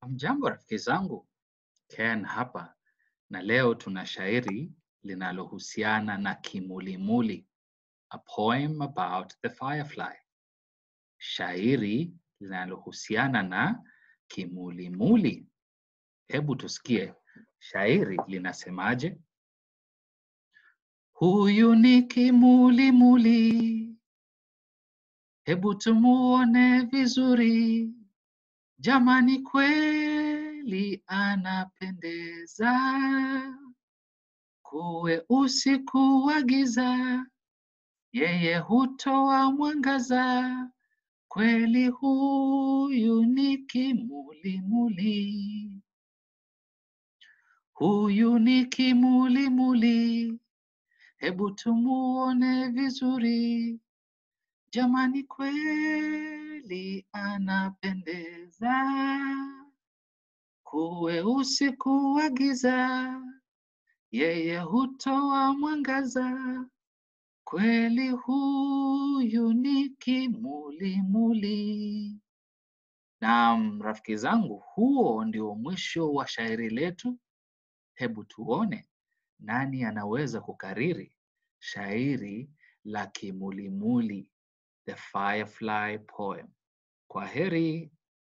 Hamjambo rafiki zangu, Ken hapa na leo tuna shairi linalohusiana na kimulimuli, a poem about the firefly. Shairi linalohusiana na kimulimuli. Hebu tusikie shairi linasemaje? Huyu ni kimulimuli, hebu tumuone vizuri. Jamani, kweli anapendeza, kuwe usiku wa giza, yeye hutoa mwangaza. Kweli huyu ni kimulimuli, huyu ni kimulimuli, hebu tumuone vizuri. Jamani, kweli anapendeza, kuwe usiku wa giza, yeye hutoa mwangaza. Kweli huyu ni kimulimuli. Naam, rafiki zangu, huo ndio mwisho wa shairi letu. Hebu tuone nani anaweza kukariri shairi la kimulimuli, the firefly poem. Kwa heri.